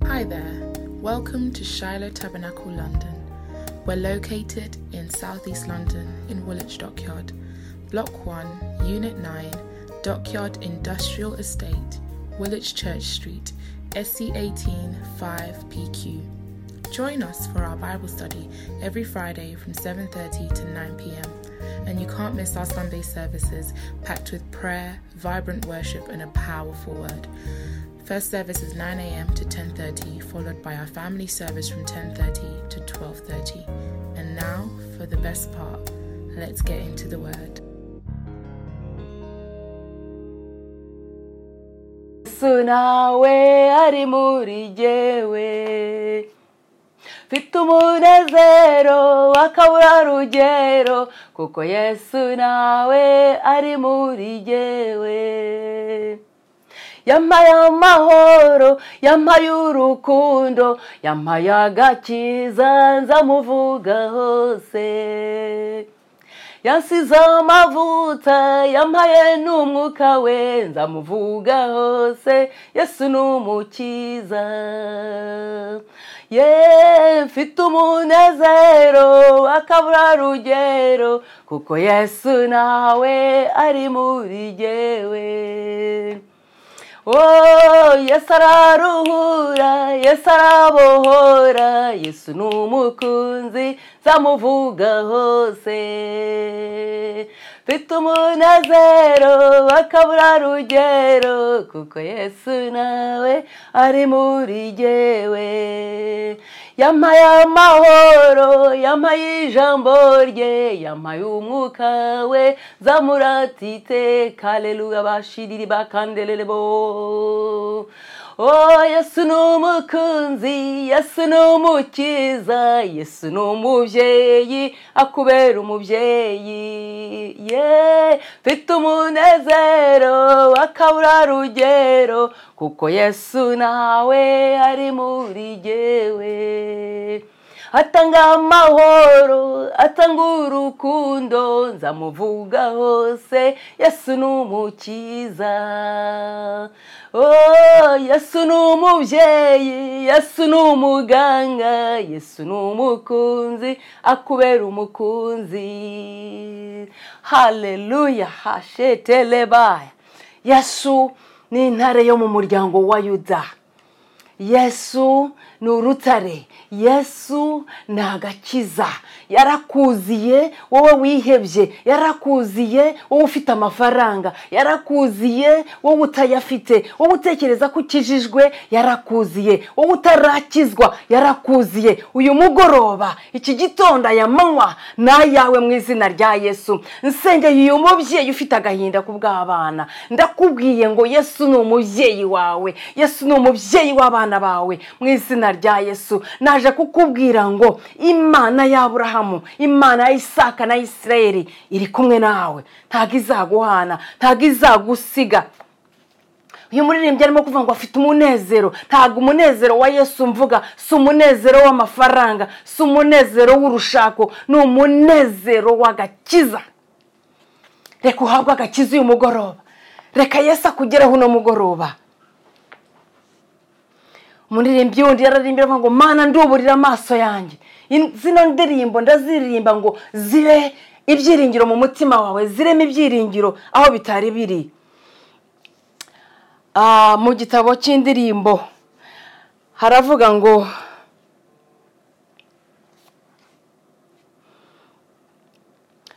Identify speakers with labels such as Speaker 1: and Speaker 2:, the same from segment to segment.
Speaker 1: Hi there. Welcome to Shiloh Tabernacle London. We're located in Southeast London in Woolwich Dockyard, Block 1, Unit 9, Dockyard Industrial Estate, Woolwich Church Street, SC18 5PQ. Join us for our Bible study every Friday from 7:30 to 9 p.m. And you can't miss our Sunday services packed with prayer, vibrant worship and a powerful word. First service is 9 a.m. to 10:30, followed by our family service from 10:30 to 12:30. And now for the best part. Let's get into the word.
Speaker 2: nawe ari muri jyewe mfite umunezero w'akaburarugero kuko yesu nawe ari muri jyewe yamaye amahoro yamaye urukundo yamaye agakiza nzamuvuga hose yansize amavuta yamaye n'umwuka we nzamuvuga hose yesu ni umukiza ye mfite umunezero w'akaburarugero kuko yesu nawe ari muri jyewe Oh, Yesu araruhura Yesu arabohora Yesu ni umukunzi nzamuvuga hose mfite umunezero w'akaburarugero kuko Yesu nawe ari muri jyewe yamaye amahoro yamaye ijambo rye yamaye umwuka we zamuratite kaleluya bashiriri bakandelele bo Oh, Yesu ni umukunzi Yesu ni umukiza Yesu ni umubyeyi akubera umubyeyi ye mfite umunezero w'akaburarugero kuko Yesu nawe ari muri jyewe atanga amahoro atanga urukundo nzamuvuga hose yesu ni umukiza oh yesu ni umubyeyi yesu ni umuganga yesu ni umukunzi akubera umukunzi haleluya hashetelebaya yesu ni intare yo mu muryango wa yuda yesu ni urutare yesu ni agakiza yarakuziye wowe wihebye yarakuziye wowe ufite amafaranga yarakuziye wowe utayafite wowe utekereza ko ukijijwe yarakuziye wowe utarakizwa yarakuziye uyu mugoroba iki gitondo aya manywa ni ayawe mu izina rya yesu nsengeye uyu mubyeyi ufite agahinda ku bw'abana ndakubwiye ngo yesu ni umubyeyi wawe yesu ni umubyeyi w'abana bawe mu izina rya yesu naje kukubwira ngo imana y'aburahamu imana ya isaka na isirayeri iri kumwe nawe ntabwo izaguhana ntabwo izagusiga uyu muririmbyi arimo kuvuga ngo afite umunezero ntabwo umunezero wa yesu mvuga si umunezero w'amafaranga si umunezero w'urushako ni umunezero w'agakiza reka uhabwe agakiza uyu mugoroba reka yesu akugereho uno mugoroba umuririmbyi wundi yararimbira ngo mana nduburira amaso yanjye zino ndirimbo ndaziririmba ngo zibe ibyiringiro mu mutima wawe ziremo ibyiringiro aho bitari biri mu gitabo cy'indirimbo haravuga ngo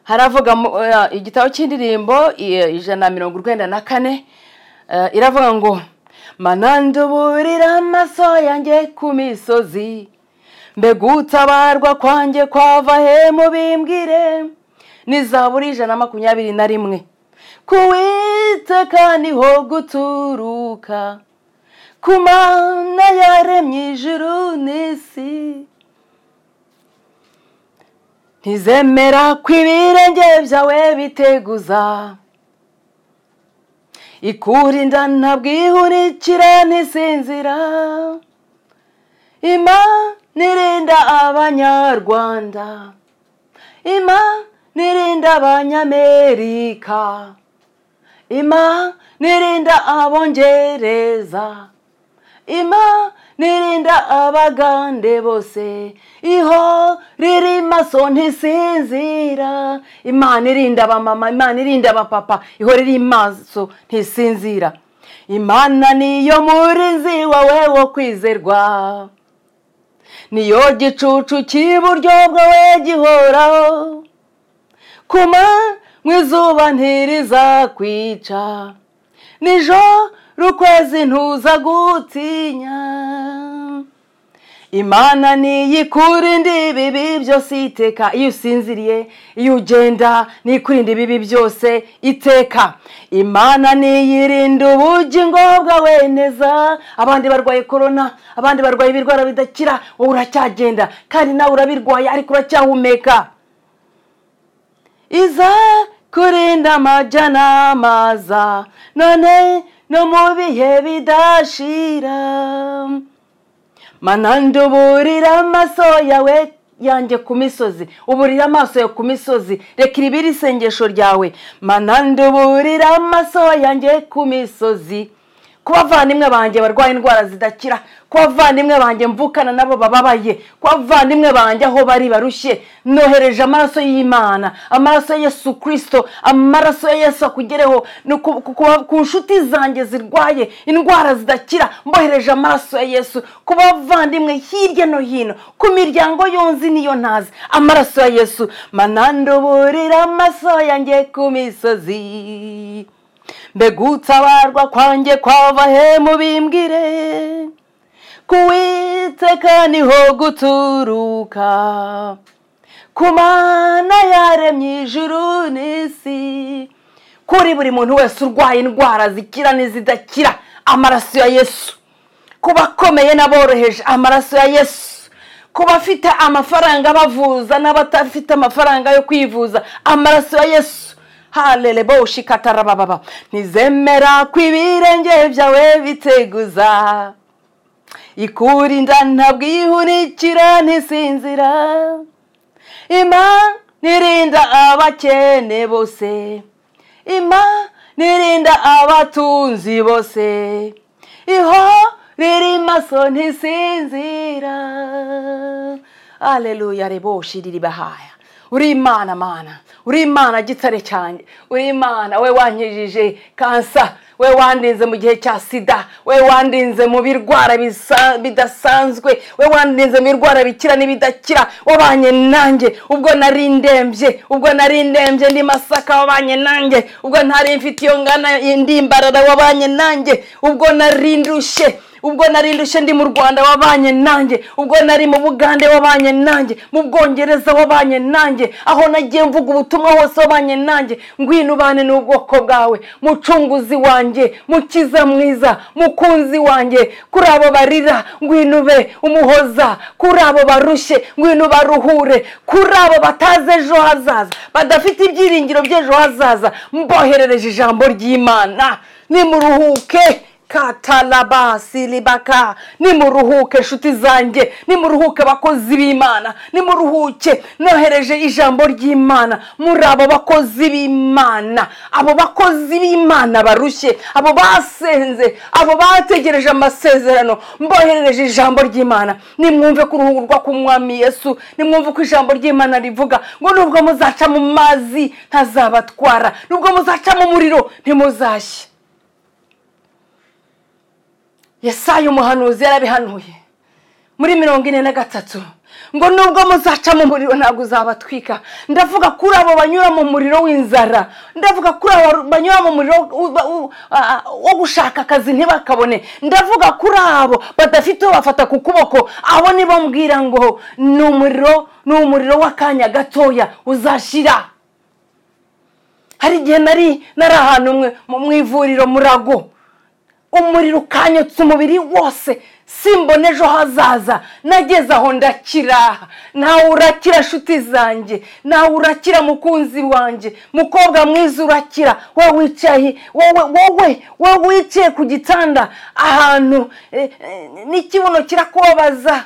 Speaker 2: haravuga igitabo cy'indirimbo ijana na mirongo urwenda na kane iravuga ngo mananduburira amaso yanjye ku misozi mbega utabarwa kwanjye kwava he mubimbwire nizaburi ijana na makumyabiri na rimwe kuwiteka niho guturuka ku mana yaremye ijuru n'isi ntizemera ko ibirenge byawe biteguza ikurinda ntabwihunikira ntisinzira ima nirinda abanyarwanda ima nirinda abanyamerika ima nirinda abongereza ima nirinda abagande bose iho riri maso ntisinzira imana irinda abamama imana irinda abapapa iho riri maso ntisinzira imana niyo murinzi wawe wo kwizerwa niyo gicucu cy'iburyo bwawe gihoraho kuma mu izuba ntirizakwica nijo rukwezi ntuza gutinya imana niyo ikurinda ibibi byose iteka iyo usinziriye iyo ugenda niyo ikurinda ibibi byose iteka imana niyo irinda ubugingo bwawe neza abandi barwaye korona abandi barwaye ibirwara bidakira wowe uracyagenda kandi nawe urabirwaye ariko uracyahumeka iza kurinda amajya n'amaza none no mu bihe bidashira manande uburira amaso yawe yanjye ku misozi uburira amaso yawe ku misozi reka iribiri isengesho ryawe manande uburira amaso yanjye ku misozi ku bavandimwe banjye barwaye indwara zidakira ku bavandimwe banjye mvukana nabo bababaye ku bavandimwe banjye aho bari barushye nohereje amaraso y'imana amaraso ya yesu kirisito amaraso ya yesu akugereho ku nshuti zanjye zirwaye indwara zidakira mbohereje amaraso ya yesu ku bavandimwe hirya no hino ku miryango yonzi niyo ntazi amaraso ya yesu mananduburira amaso yanjye ku misozi mbegutabarwa kwanjye kwava he mubimbwire kuwiteka niho guturuka ku mana yaremye ijuru n'isi kuri buri muntu wese urwaye indwara zikira n'izidakira amaraso ya yesu ku bakomeye n'aboroheje amaraso ya yesu ku bafite amafaranga bavuza n'abatafite amafaranga yo kwivuza amaraso ya yesu harerebo shikatarabababa ntizemera ko ibirenge byawe biteguza ikurinda ntabwihunikira ntisinzira ima nirinda abakene bose ima nirinda abatunzi bose iho riri maso ntisinzira aleluya rebo shiriri bahaya uri imana mana uri imana gitare cyane uri imana we wankijije kansa we wandinze mu gihe cya sida we wandinze mu birwara bidasanzwe we wandinze mu birwara bikira n'ibidakira wabanye nanjye ubwo nari ndembye ubwo nari ndembye ndi masaka wabanye nanjye ubwo ntari mfite iyo ngana indi mbarara wabanye nanjye ubwo nari ndushye ubwo nari ndushye ndi mu rwanda wabanye nanjye ubwo nari mu bugande wabanye nanjye mu bwongereza wabanye nanjye aho nagiye mvuga ubutumwa hose wabanye nanjye ngwino ubane n'ubwoko bwawe mucunguzi wanjye mukiza mwiza mukunzi wanjye kuri abo barira ngwino ube umuhoza kuri abo barushye ngwino ubaruhure kuri abo batazi ejo hazaza badafite ibyiringiro by'ejo hazaza mboherereje ijambo ry'imana nimuruhuke katarabasi ribaka nimuruhuke nshuti zanjye nimuruhuke abakozi b'imana nimuruhuke nohereje ijambo ry'imana muri abo bakozi b'imana abo bakozi b'imana barushye abo basenze abo bategereje amasezerano mboherereje ijambo ry'imana nimwumve ko uruhurwa k'umwami yesu nimwumve ko ijambo ry'imana rivuga ngo nubwo muzaca mu mazi ntazabatwara nubwo muzaca mu muriro ntimuzashye Yesaya umuhanuzi yarabihanuye muri mirongo ine na gatatu ngo nubwo muzaca mu muriro ntabwo uzabatwika ndavuga kuri abo banyura mu muriro w'inzara ndavuga kuri abo banyura mu muriro wo gushaka akazi ntibakabone ndavuga kuri abo badafite uwo bafata ku kuboko abo nibo mbwira ngo ni umuriro ni umuriro w'akanya gatoya uzashira hari igihe nari nari ahantu mu ivuriro murago umuriro ukanyotse umubiri wose simbona ejo hazaza nageze aho ndakira nawe urakira nshuti zanjye nawe urakira mukunzi wanjye mukobwa mwiza urakira wowe wicaye wowe wowe wicaye ku gitanda ahantu n'ikibuno kirakubabaza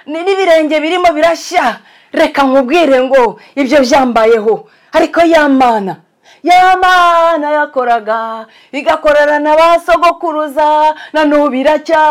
Speaker 2: n'ibirenge birimo birashya reka nkubwire ngo ibyo byambayeho ariko yamana ya mana yakoraga igakorera na ba sogokuruza na n'ubu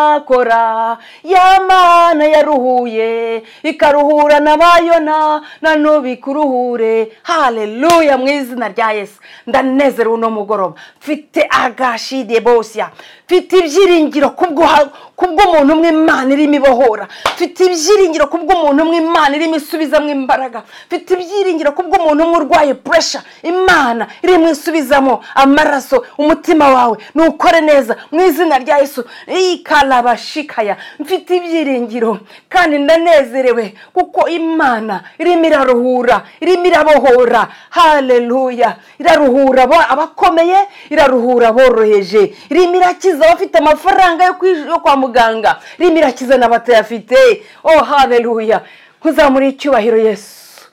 Speaker 2: iracyakora ya mana yaruhuye ikaruhura na ba yona na n'ubu ikuruhure haleluya mu izina rya yesu ndanezerewe uno mugoroba mfite agashide bosya mfite ibyiringiro kubw'uha- kubw'umuntu umwe imana irimo ibohora mfite ibyiringiro kubw'umuntu umwe imana irimo isubizamo imbaraga mfite ibyiringiro kubw'umuntu umwe urwaye puresha imana irimo isubizamo amaraso umutima wawe ntukore neza mu izina rya yesu ikarabashikaya mfite ibyiringiro kandi ndanezerewe kuko imana irimo iraruhura irimo irabohora haleluya iraruhura abo- abakomeye iraruhura aboroheje irimo irakiza abafite amafaranga yo kwi- yo kwa muganga irimo irakiza n'abatayafite oh haleluya kuzamura icyubahiro yesu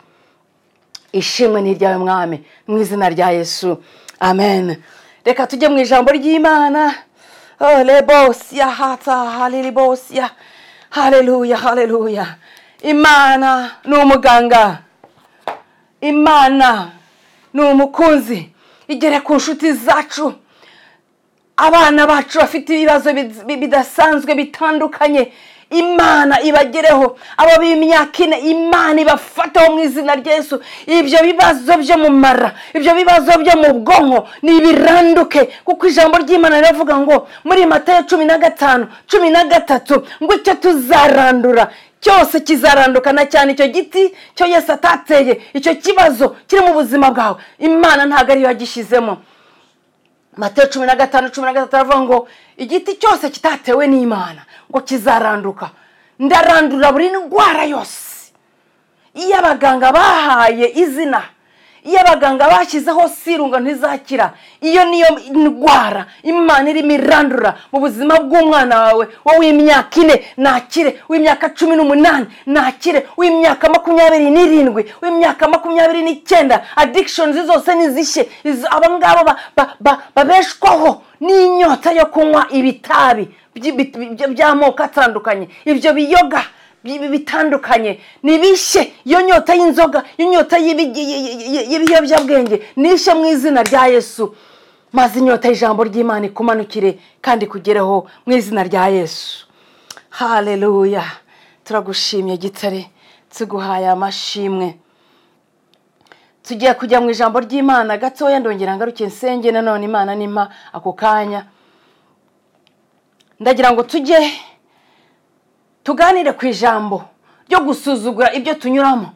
Speaker 2: ishimwe ni iryawe mwami mu izina rya yesu amen reka tujye mu ijambo ry'imana Oh, lebosya hata halilibosya haleluya haleluya imana ni umuganga imana ni umukunzi igere ku nshuti zacu abana bacu bafite ibibazo bid- bidasanzwe bitandukanye imana ibagereho abo b'imyaka ine imana ibafataho mu izina ry'esu ibyo bibazo byo mu mara ibyo bibazo byo mu bwonko nibiranduke kuko ijambo ry'imana riravuga ngo muri matayo cumi na gatanu cumi na gatatu ngo icyo tuzarandura cyose kizaranduka na cyane icyo giti cyo yesu atateye icyo kibazo kiri mu buzima bwawe imana ntabwo ariyo yagishyizemo matayo cumi na gatanu cumi na gatatu aravuga ngo igiti cyose kitatewe n'imana ngo kizaranduka ndarandura buri ndwara yose iyo abaganga bahaye izina iyo abaganga bashyizeho sirunga ntizakira iyo niyo ndwara imana irimo irandura mu buzima bw'umwana wawe wowe w'imyaka ine nakire w'imyaka cumi n'umunani nakire w'imyaka makumyabiri n'irindwi w'imyaka makumyabiri n'icyenda adikishoni zose nizishye Izo- aba ngaba ba- ba- ba- babeshwaho n'inyota yo kunywa ibitabi by'i- bi- bi- by'amoko atandukanye ibyo biyoga bi- bi- bitandukanye nibishe iyo nyota y'inzoga inyota y'ibi- y- y- y- y'ibiyobyabwenge nishe mu izina rya yesu maze inyota y'ijambo ry'imana ikumanukire kandi kugereho mu izina rya yesu haleluya turagushimye gitare tuguhaye amashimwe tugiye kujya mu ijambo ry'imana gatoya ndongera ngaruke nsenge nanone imana nimpa ako kanya ndagira ngo tujye tuganire ku ijambo ryo gusuzugura ibyo tunyuramo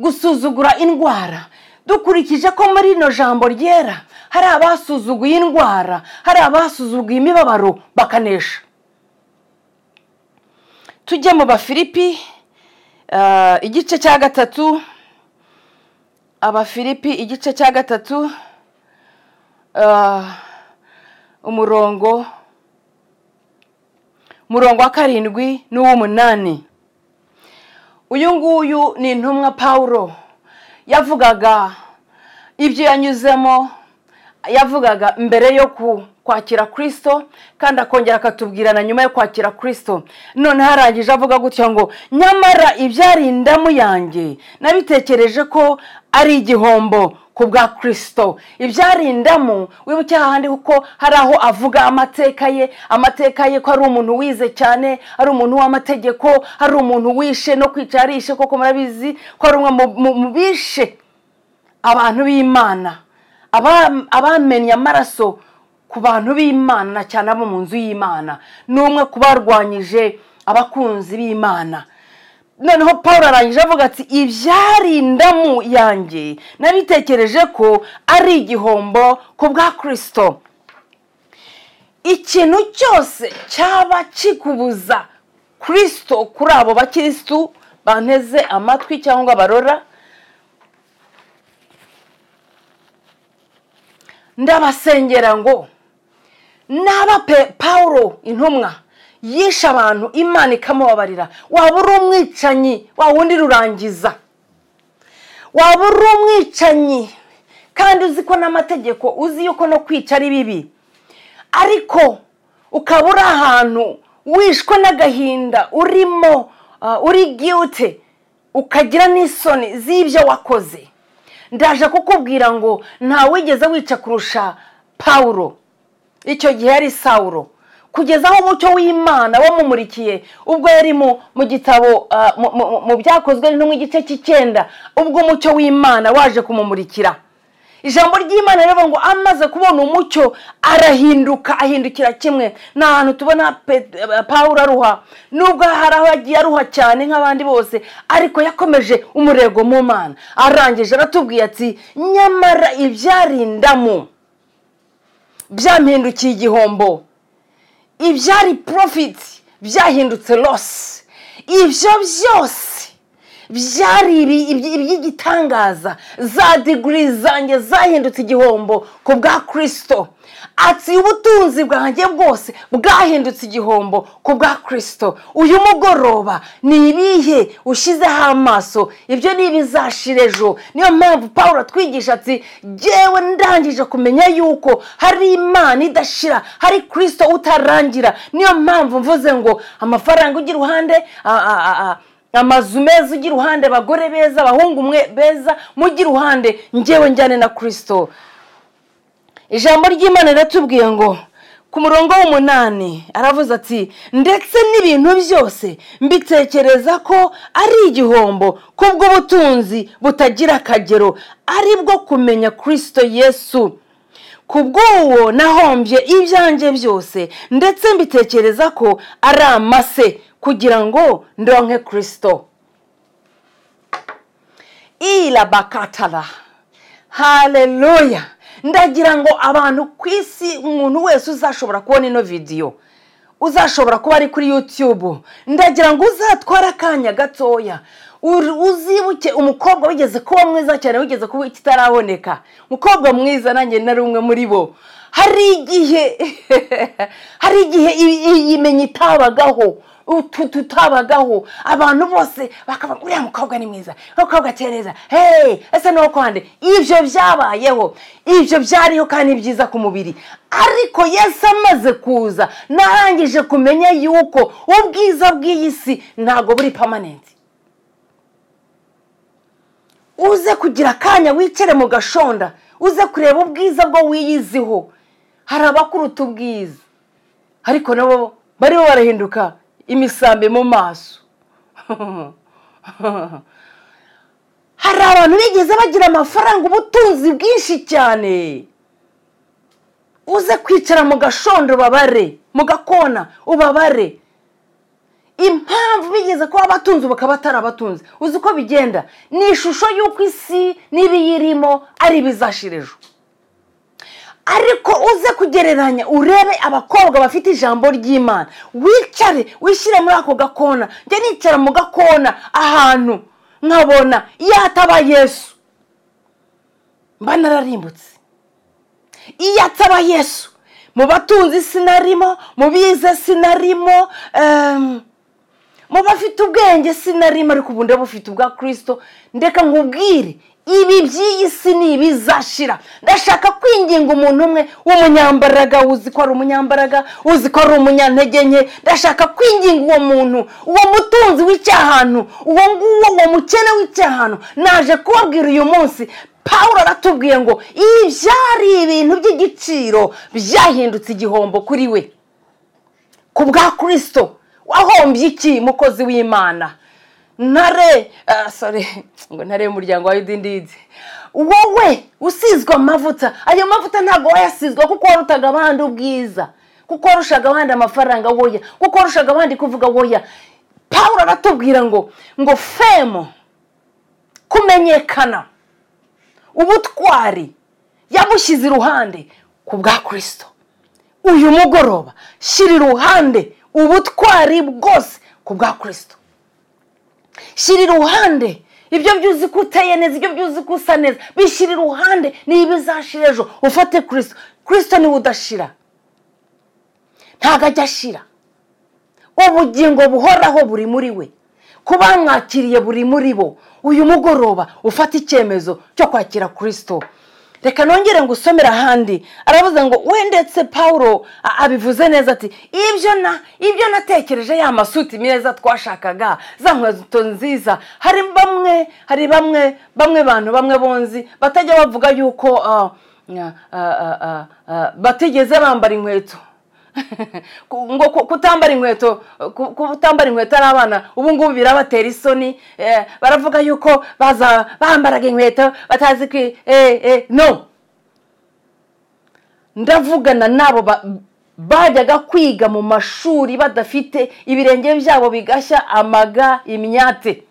Speaker 2: gusuzugura indwara dukurikije ko muri rino jambo ryera hari abasuzuguye indwara hari abasuzuguye imibabaro bakanesha tujye mu bafilipi eh, igice cya gatatu abafilipi igice cya gatatu eh, umurongo murongo wa karindwi n'uw'umunani uyu nguyu ni intumwa pawulo yavugaga ibyo yanyuzemo yavugaga mbere yo ku- kwakira kirisito kandi akongera akatubwira na nyuma yo kwakira kirisito none harangije avuga gutya ngo nyamara ibyari indamu yanjye nabitekereje ko ari igihombo ku bwa kirisito ibyari indamu wibuke hahandi kuko hari aho avuga amateka ye amateka ye ko ari umuntu wize cyane ari umuntu w'amategeko ari umuntu wishe no kwica arishe koko murabizi ko ari umwe mu- mu- mu bishe abantu b'imana aba- abamenye amaraso ku bantu b'imana cyane abo mu nzu y'imana ni umwe ku barwanyije abakunzi b'imana noneho paul arangije avuga ati ibyari indamu yanjye nabitekereje ko ari igihombo ku bwa kirisito ikintu cyose cyaba kikubuza kirisito kuri abo bakirisitu banteze amatwi cyangwa barora ndabasengera ngo naba pe paul intumwa yishe abantu imana ikamubabarira waba uri umwicanyi wa wundi rurangiza waba uri umwicanyi kandi uzi ko n'amategeko uzi yuko no kwica ari bibi ariko ukaba uri ahantu wishwe n'agahinda urimo ah, uri giyute ukagira n'isoni z'ibyo wakoze ndaje kukubwira ngo ntawigeze wica kurusha pawuro icyo gihe yari sawuro kugeza aho umucyo w'imana wamumurikiye ubwo yari mu mu gitabo ah, mu- mu- mu byakozwe nk'igice cy'icyenda ubwo umucyo w'imana waje kumumurikira ijambo ry'imana riravuga ngo amaze kubona umucyo arahinduka ahindukira kimwe ni ahantu tubona Pe- eh, pawulo aruha nubwo hari aho yagiye aruha cyane nk'abandi bose ariko yakomeje umurego mu mana arangije aratubwiye ati nyamara ibyarindamu byampindukiye igihombo ibyari porofiti byahindutse losi ibyo byose byari ibi- iby- iby'igitangaza za digiri zanjye zahindutse igihombo ku bwa kirisito ati ubutunzi bwanjye bwose bwahindutse igihombo ku bwa kirisito uyu mugoroba ni ibihe ushyizeho amaso ibyo ni ibizashira ejo niyo mpamvu paul atwigisha ati jyewe ndangije kumenya yuko hari imana idashira hari kirisito utarangira niyo mpamvu mvuze ngo amafaranga ujya iruhande a- a- a- a- amazu meza ujya iruhande abagore beza abahungu mwe beza mujye iruhande njyewe njyane na kirisito ijambo ry'imana riratubwiye ngo ku murongo w'umunani aravuze ati ndetse n'ibintu byose mbitekereza ko ari igihombo kubw'ubutunzi butagira akagero ari bwo kumenya kirisito yesu ku bw'uwo nahombye ibyanjye byose ndetse mbitekereza ko ari amase kugira ngo ndonke kirisito irabakatara haleluya ndagira ngo abantu ku isi umuntu wese uzashobora kubona ino vidiyo uzashobora kuba ari kuri yutube ndagira ngo uzatware akanya gatoya uri- uzibuke umukobwa wigeze kuba mwiza cyane wigeze kuba ikitaraboneka umukobwa mwiza nanjye nari umwe muri bo hari igihe hari igihe i- i- imenya itabagaho utu tutabagaho abantu bose bakaba uriya mukobwa ni mwiza uriya mukobwa atereza hey ese ni uwo kwande ibyo byabayeho ibyo byariho kandi byiza ku mubiri ariko yesu amaze kuza narangije kumenya yuko ubwiza bw'iyi si ntabwo buri pamanenti uze kugira akanya wicare mu gashonda uze kureba ubwiza bwo wiyiziho hari abakuruta ubwiza ariko nabo barimo barahinduka imisambi mu maso hari abantu bigeze bagira amafaranga ubutunzi bwinshi cyane uze kwicara mu gashondo ubabare mu gakona ubabare impamvu bigeze kuba abatunzi bakaba atari abatunzi uzi uko bigenda ni ishusho y'uko isi n'ibiyirimo ari ibizashira ejo ariko uze kugereranya urebe abakobwa bafite ijambo ry'imana wicare wishyire muri ako gakona njya nicara mu gakona ahantu nkabona iyo hataba yesu mba nararimbutse iyo ataba yesu mu batunzi sinarimo mu bize sinarimo em, mu bafite ubwenge sinarimo ariko ubu ndabufite ubwa kirisito ndeka nkubwire ibi by'iyi si ni ibizashira ndashaka kwinginga umuntu umwe w'umunyambaraga uzi ko ari umunyambaraga uzi ko ari umunyantege nke ndashaka kwinginga uwo muntu uwo mutunzi w'icyahantu uwo nguwo uwo mukene w'icyahantu naje kubabwira uyu munsi pawulo aratubwiye ngo ibi byari ibintu by'igiciro byahindutse igihombo kuri we ku bwa kirisito wahombye iki mukozi w'imana ntare ah, sorry ngo ntare y'umuryango wa yudindidi wowe usizwe amavuta ayo mavuta ntabwo wayasizwa kuko warutaga abandi ubwiza kuko warushaga abandi amafaranga woya kuko warushaga abandi kuvuga woya pawulo aratubwira ngo ngo femo kumenyekana ubutwari yabushyize iruhande ku bwa kirisito uyu mugoroba shyira iruhande ubutwari bwose ku bwa kirisito shyira iruhande ibyo byuzi ko uteye neza ibyo byuzi ko usa neza bishyira iruhande ni ibizashira ejo ufate kirisito kirisito niwe udashira ntabwo ajya ashira ubugingo buhoraho buri muri we kuba mwakiriye buri muri bo uyu mugoroba ufata icyemezo cyo kwakira kirisito reka nongere ngo usomere ahandi aravuze ngo we ndetse paul abivuze neza ati ibyo na ibyo natekereje ya masuti meza twashakaga za nkweto nziza hari bamwe hari bamwe bamwe bantu bamwe bonzi batajya bavuga yuko ah, ah, ah, ah, ah, batigeze bambara inkweto Ku- ngo ku- kutambara inkweto ku- kutambara inkweto ari abana ubu ngubu birabatera isoni eh, baravuga yuko baza bambaraga inkweto batazi kwi eh, eh, no ndavugana n'abo ba- bajyaga kwiga mu mashuri badafite ibirenge byabo bigashya amaga imyate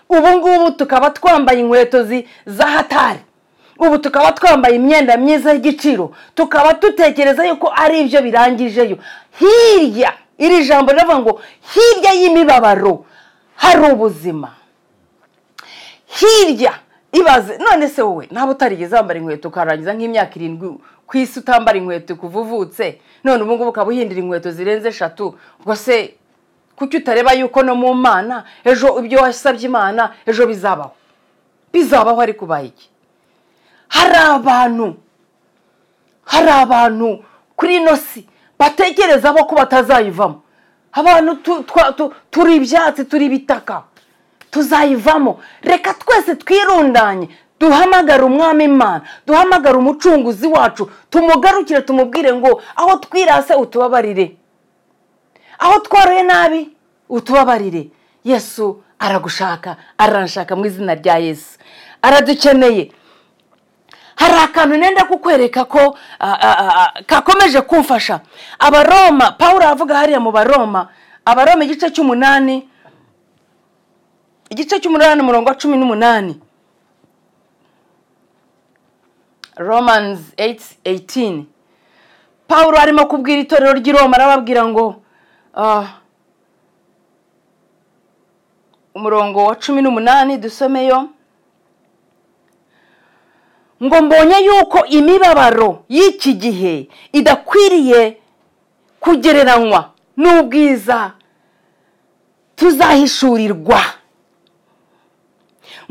Speaker 2: ubu ngubu tukaba twambaye inkweto zi- za hatari ubu tukaba twambaye imyenda myiza y'igiciro tukaba dutekereza yuko ari ibyo birangijeyo hirya iri jambo riravuga ngo hirya y'imibabaro hari ubuzima hirya ibaze none se wowe naba utarigeze wambara inkweto ukarangiza nk'imyaka irindwi ku isi utambara inkweto kuva uvutse none ubu ngubu ukaba uhindura inkweto zirenze eshatu ubwo se kuki utareba yuko no mu mana ejo ibyo wasabye imana ejo bizabaho bizabaho ariko ubaye iki hari abantu hari abantu kuri ino si batekereza bo ko batazayivamo abantu tu- twa- tu- turi ibyatsi turi ibitaka tuzayivamo reka twese twirundanye duhamagare umwami imana duhamagare umucunguzi wacu tumugarukire tumubwire ngo aho twirase utubabarire aho tworoye nabi utubabarire yesu aragushaka aranshaka mu izina rya yesu aradukeneye hari akantu nenda kukwereka ko ah, ah, ah, kakomeje kumfasha abaroma paul aravuga hariya mu baroma abaroma igice cy'umunani igice cy'umunani umurongo wa cumi n'umunani romans 8:18 paul arimo kubwira itorero ry'i roma arababwira ngo ah, umurongo wa cumi n'umunani dusomeyo ngo mbonye yuko imibabaro y'iki gihe idakwiriye kugereranywa n'ubwiza tuzahishurirwa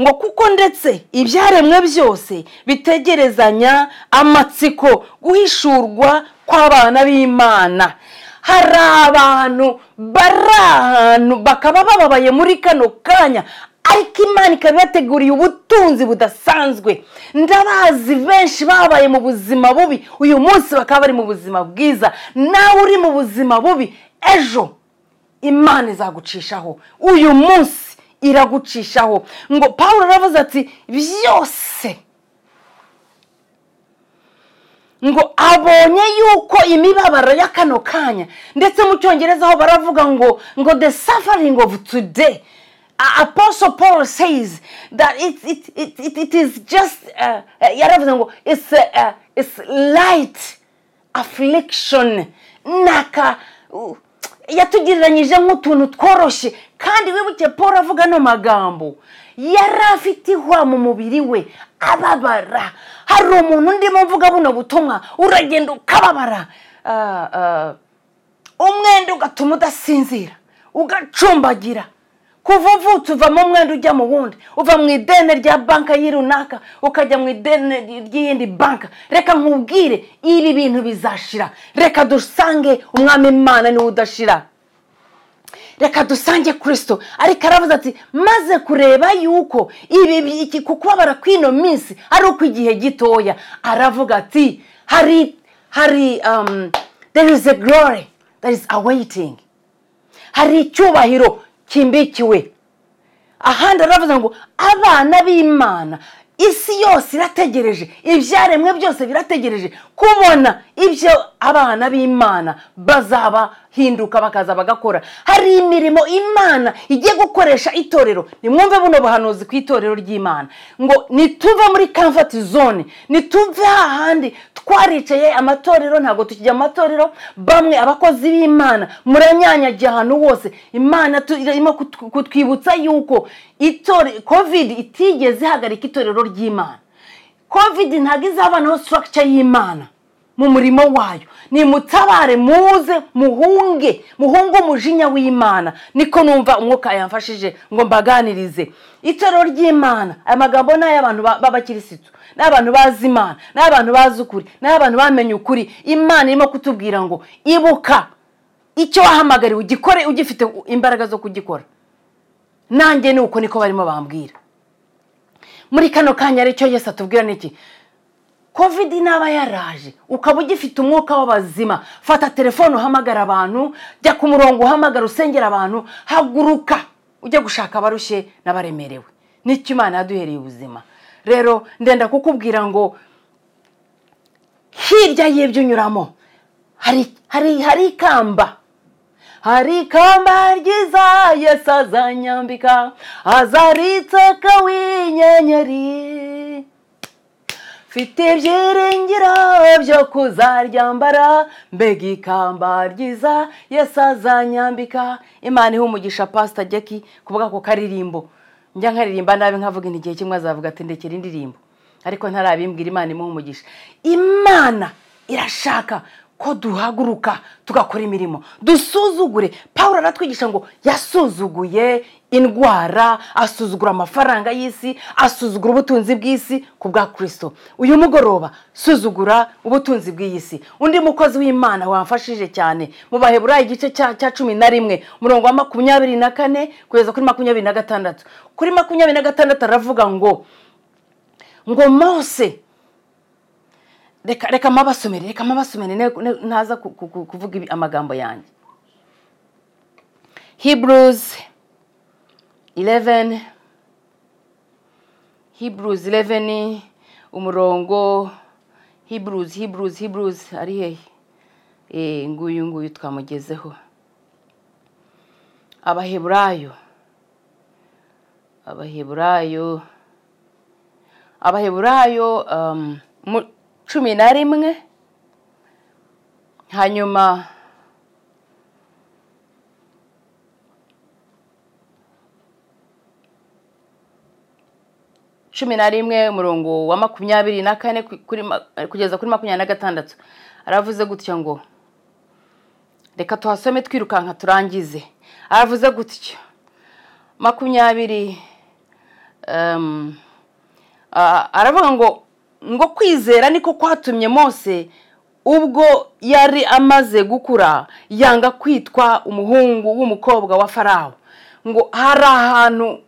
Speaker 2: ngo kuko ndetse ibyaremwe byose bitegerezanya amatsiko guhishurwa kw'abana b'imana hari abantu bari ahantu bakaba bababaye muri kano kanya ariko imana ikaba ibateguriye ubutunzi budasanzwe ndabazi benshi babaye mu buzima bubi uyu munsi bakaba bari mu buzima bwiza nawe uri mu buzima bubi ejo imana izagucishaho uyu munsi iragucishaho ngo paul aravuze ati byose ngo abonye yuko imibabaro ya kano kanya ndetse mu cyongereza aho baravuga ngo ngo the suffering of today A- apostle paul says that it, it, it, it, it is just uh, uh, yaravuze ngo it's, uh, uh, it's light affliction naka yatugereranyije nk'utuntu tworoshye kandi wibuke paul avuga ano magambo yari afite ihwa mu mubiri we ababara hari umuntu ndimo mvuga buno butumwa uragenda ukababara Ah, ah, umwenda ugatuma udasinzira ugacumbagira kuva uvutse uva mu mwenda ujya mu wundi uva mu ideni rya banki y'i runaka ukajya mu ideni ry'iyindi banki reka nkubwire ibi bintu bizashira reka dusange umwami imana niwe udashira reka dusange kirisito ariko aravuze ati maze kureba yuko ibi bi- iki ku kubabara kw'ino minsi ari ukw'igihe gitoya aravuga ati hari hari um, there is a glory that is awaiting hari icyubahiro kimbikiwe ahandi aravuze ngo abana b'imana isi yose irategereje ibyaremwe byose birategereje kubona ibyo abana b'imana bazabahinduka bakaza bagakora hari imirimo imana igiye gukoresha itorero nimwumve buno buhanuzi ku itorero ry'imana ngo nituve muri kamfati zone nituve hahandi twaricaye amatorero ntabwo tukijya mu matorero bamwe abakozi b'imana muranyanyagiye ahantu hose imana tu- irimo kutw- kutwibutsa yuko itore- kovidi itigeze ihagarika itorero ry'imana kovidi ntabwo izabanaho sitarakica y'imana mu murimo wayo nimutabare muze muhunge muhunge umujinya w'imana niko numva umwuka yamfashije ngo mbaganirize itoro ry'imana aya magambo ni ay'abantu ba- b'abakirisitu ni abantu bazi imana ni abantu bazi ukuri ni abantu bamenye ukuri imana irimo kutubwira ngo ibuka icyo wahamagariwe ugikore ugifite imbaraga zo kugikora nanjye ni uko niko barimo bambwira muri kano kanya aricyo yose atubwira niki kovidi naba yaraje ukaba ugifite umwuka w'abazima fata telefone uhamagara abantu jya ku murongo uhamagara usengera abantu haguruka ujye gushaka abarushye n'abaremerewe nicyo imana yaduhereye ubuzima rero ndenda kukubwira ngo hirya y'ibyo unyuramo hari hari hari ikamba hari ikamba ryiza yesu azanyambika azaritse kawinyenyeri mfite ibyiringiro byo kuzaryambara mbega ikamba ryiza yesu azanyambika imana ihe umugisha pasita jeki kuvuga ko karirimbo njya nkaririmba nabi nkavuga inti igihe kimwe azavuga ati ndekera indirimbo ariko ntarabimbwira imana imuha umugisha imana irashaka ko duhaguruka tugakora imirimo dusuzugure paul aratwigisha ngo yasuzuguye indwara asuzugura amafaranga y'isi asuzugura ubutunzi bw'isi ku bwa kirisito uyu mugoroba suzugura ubutunzi bw'iyi si undi mukozi w'imana wamfashije cyane mu baheburayi igice cya cya cumi na rimwe umurongo wa makumyabiri na kane kugeza kuri makumyabiri na gatandatu kuri makumyabiri na gatandatu aravuga ngo ngo mose reka reka mpabasomere reka mpabasomere ne- ne- ntaza ku- ku- ku- kuvuga ibi- amagambo yanjye hebrews 11 hebrews 11 umurongo hebrews hebrews hebrews ari hehe Eh, nguyu nguyu twamugezeho abaheburayo abaheburayo abaheburayo um, mu- cumi na rimwe hanyuma cumi na rimwe umurongo wa makumyabiri na kane ku- kuri ma- kugeza kuri makumyabiri na gatandatu aravuze gutya ngo reka tuhasome twirukanka turangize aravuze gutya makumyabiri um, Ah, aravuga ngo ngo kwizera niko kwatumye mose ubwo yari amaze gukura yanga kwitwa umuhungu w'umukobwa wa farawo ngo hari ahantu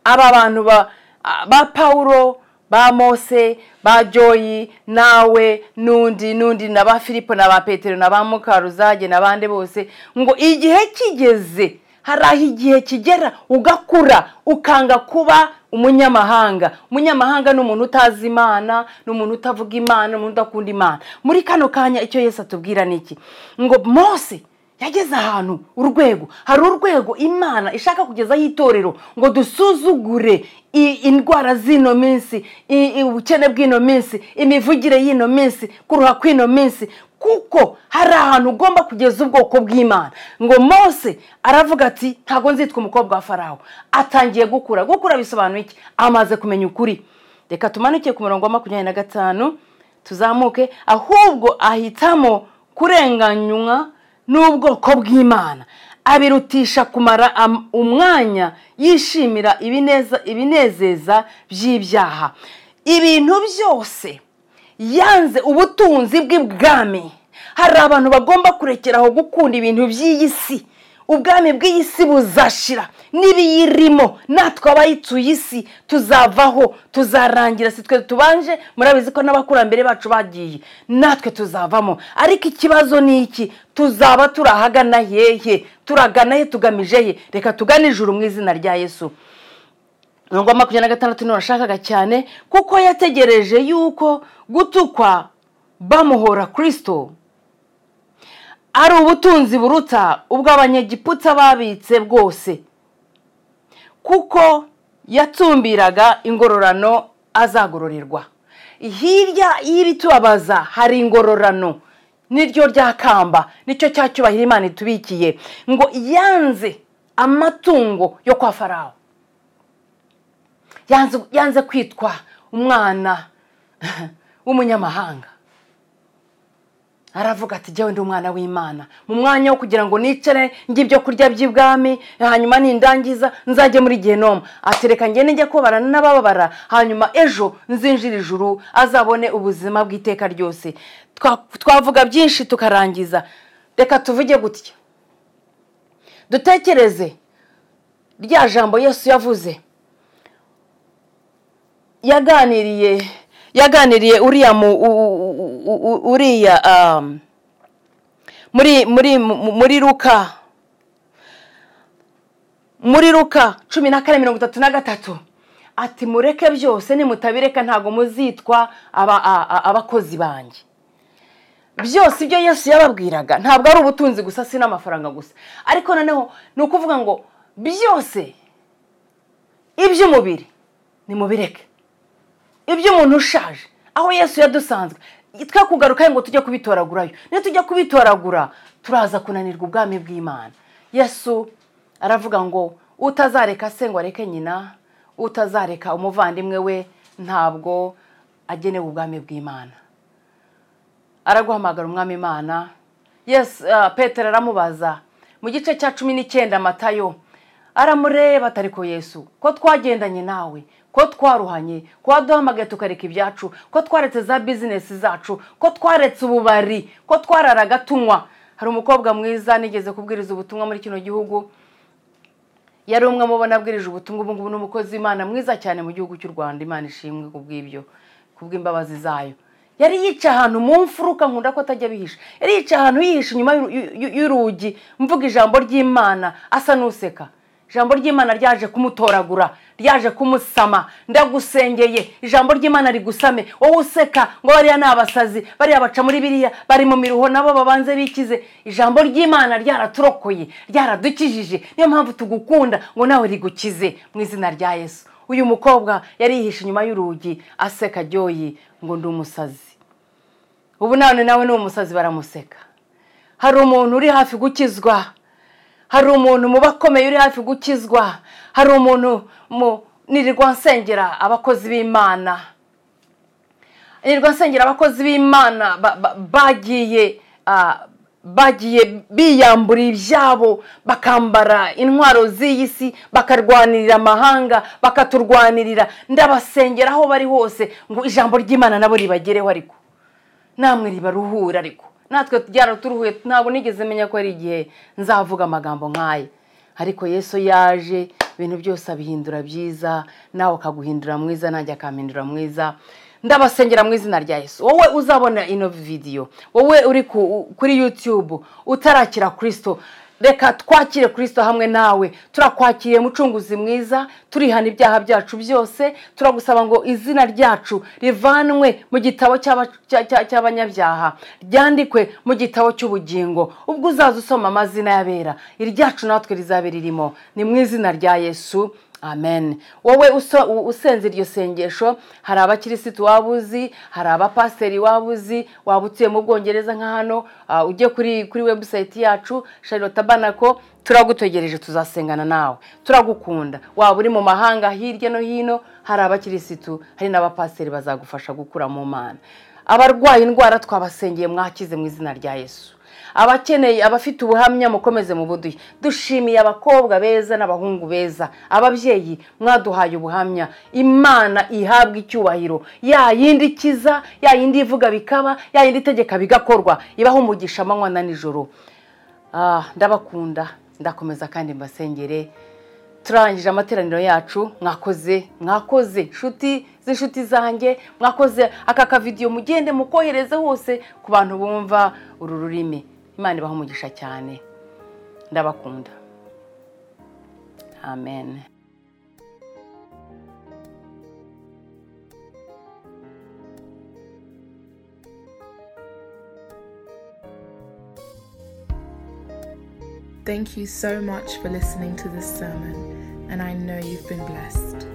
Speaker 2: aba bantu ba ah, ba pawulo ba mose ba joyi nawe n'undi n'undi na ba filipo na ba petero na ba mukaruzage n'abandi bose ngo igihe kigeze hari aho igihe kigera ugakura ukanga kuba umunyamahanga umunyamahanga ni umuntu utazi imana ni umuntu utavuga imana ni umuntu udakunda imana muri kano kanya icyo yesu atubwira ni iki ngo mose yageze ahantu urwego hari urwego imana ishaka kugezaho itorero ngo dusuzugure i- indwara z'ino minsi i- i- ubukene bw'ino minsi imivugire y'ino minsi kuruha kw'ino minsi kuko hari ahantu ugomba kugeza ubwoko bw'imana ngo mose aravuga ati ntabwo nzitwa umukobwa wa farawo atangiye gukura gukura bisobanuye iki amaze kumenya ukuri reka tumanuke ku murongo wa makumyabiri na gatanu tuzamuke ahubwo ahitamo kurenganywa n'ubwoko bw'imana abirutisha kumara am- umwanya yishimira ibineza ibinezeza by'ibyaha ibintu byose yanze ubutunzi bw'ibwami hari abantu bagomba kurekeraho gukunda ibintu by'iyi si ubwami bw'iyi si buzashira n'ibiyirimo natwe abayituye isi tuzavaho tuzarangira si twe tubanje murabizi ko n'abakurambere bacu bagiye natwe tuzavamo ariko ikibazo ni iki tuzaba turi ahagana hehe turagana he tugamije he reka tugane ijuru mu izina rya yesu mirongo makumyabiri na gatandatu niho yashakaga cyane kuko yategereje yuko gutukwa bamuhora kirisito ari ubutunzi buruta ubw'abanyagiputsa babitse bwose kuko yatsumbiraga ingororano azagororerwa hirya y'ibitubabaza hari ingororano niryo rya kamba nicyo cya cyubahiro imana itubikiye ngo yanze amatungo yo kwa farawo yanze yanze kwitwa umwana w'umunyamahanga aravuga ati jyawe ndi umwana w'imana mu mwanya wo kugira ngo nicare njye ibyo kurya by'ibwami hanyuma nindangiza nzajye muri genoma atereka njye nijya kubarana n'abababara hanyuma ejo nzinjira ijuru azabone ubuzima bw'iteka ryose Twa- twavuga byinshi tukarangiza reka tuvuge gutya dutekereze rya jambo yesu yavuze yaganiriye yaganiriye uriya mu u- u- u- u- uriya um, muri muri mu- muri ruka muri ruka cumi na kane mirongo itatu na gatatu ati mureke byose nimutabireka ntabwo muzitwa aba- a- a- abakozi banjye byose ibyo yesu yababwiraga ntabwo ari ubutunzi gusa si n'amafaranga gusa ariko noneho ni ukuvuga ngo byose iby'umubiri nimubireke iby'umuntu ushaje aho yesu yadusanzwe twe kugaruka ngo tujye kubitoragurayo niyo tujya kubitoragura turaza kunanirwa ubwami bw'imana yesu aravuga ngo utazareka se ngo areke nyina utazareka umuvandimwe we ntabwo agenewe ubwami bw'imana araguhamagara umwami imana yesu ah, petero aramubaza mu gice cya cumi n'icyenda matayo aramureba atari ko yesu ko twagendanye nawe ko twaruhanye ko waduhamagaye tukareka ibyacu ko twaretse za bizinesi zacu ko twaretse ububari ko twararaga tunywa hari umukobwa mwiza nigeze kubwiriza ubutumwa muri kino gihugu yari umwe mu bo nabwirije ubutumwa ubu ngubu ni umukozi w'imana mwiza cyane mu gihugu cy'u rwanda imana ishimwe ku bw'ibyo ku bw'imbabazi zayo yari yicaye ahantu mu mfuruka nkunda ko atajya abihisha yari yicaye ahantu yihisha inyuma y'uru- y'u- y'u- y'urugi mvuga ijambo ry'imana asa n'useka ijambo ry'imana ryaje kumutoragura ryaje kumusama ndagusengeye ijambo ry'imana rigusame wowe useka ngo bariya ni abasazi bariya baca muri biriya bari mu miruho nabo babanze bikize ijambo ry'imana ryaraturokoye ryaradukijije niyo mpamvu tugukunda ngo nawe rigukize mu izina rya yesu uyu mukobwa yari yihishe inyuma y'urugi aseka ryoyi ngo ndi umusazi ubu none nawe ni umusazi baramuseka hari umuntu uri hafi gukizwa hari umuntu mu bakomeye uri hafi gukizwa hari umuntu mu nirirwa nsengera abakozi b'imana nirirwa nsengera abakozi b'imana ba- ba- bagiye ah, bagiye biyambura ibyabo bakambara intwaro z'iyi si bakarwanirira amahanga bakaturwanirira ndabasengera aho bari hose ngo ijambo ry'imana nabo ribagereho ariko namwe ribaruhura ariko natwe byaraturuhuye ntabwo nigeze menya ko ari igihe nzavuga amagambo nk'aya ariko yesu yaje ibintu byose abihindura byiza nawe akaguhindura mwiza nanjye akampindura mwiza ndabasengera mu izina rya yesu wowe uzabona ino vidiyo wowe uri ku- kuri yutube utarakira kirisito reka twakire kirisito hamwe nawe turakwakiriye mucunguzi mwiza turihana ibyaha byacu byose turagusaba ngo izina ryacu rivanwe mu gitabo cy'aba- cya- cya- cy'abanyabyaha ryandikwe mu gitabo cy'ubugingo ubwo uzaza usoma amazina y'abera iryacu natwe rizabe ririmo ni mu izina rya yesu amen wowe uso- u- usenze iryo sengesho hari abakirisitu waba uzi hari abapasiteri waba uzi waba utuye mu bwongereza nka hano ah, ujye kuri kuri webusayiti yacu charlotte banako turagutegereje tuzasengana nawe turagukunda waba uri mu mahanga hirya no hino hari abakirisitu hari n'abapasiteri bazagufasha gukura mu mana abarwaye indwara twabasengeye mwakize mu izina rya yesu abakeneye abafite ubuhamya mukomeze mu buduhe dushimiye abakobwa beza n'abahungu beza ababyeyi mwaduhaye ubuhamya imana ihabwa icyubahiro ya yindi ikiza ya yindi ivuga bikaba ya yindi itegeka bigakorwa ibaho umugisha amanywa na nijoro Ah, ndabakunda ndakomeza kandi mbasengere turangije amateraniro yacu mwakoze mwakoze inshuti z'inshuti zanjye mwakoze aka kavidiyo mugende mukohereze hose ku bantu bumva uru rurimi imana ibaha umugisha cyane ndabakunda amen
Speaker 1: Thank you so much for listening to this sermon, and I know you've been blessed.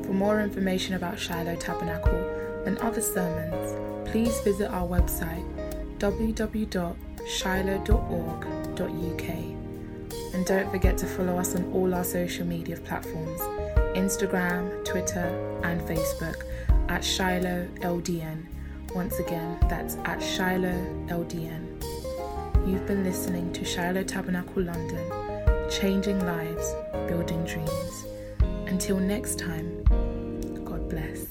Speaker 1: For more information about Shiloh Tabernacle and other sermons, please visit our website www.shiloh.org.uk. And don't forget to follow us on all our social media platforms Instagram, Twitter, and Facebook at Shiloh LDN, Once again, that's at Shiloh LDN. You've been listening to Shiloh Tabernacle London, changing lives, building dreams. Until next time, God bless.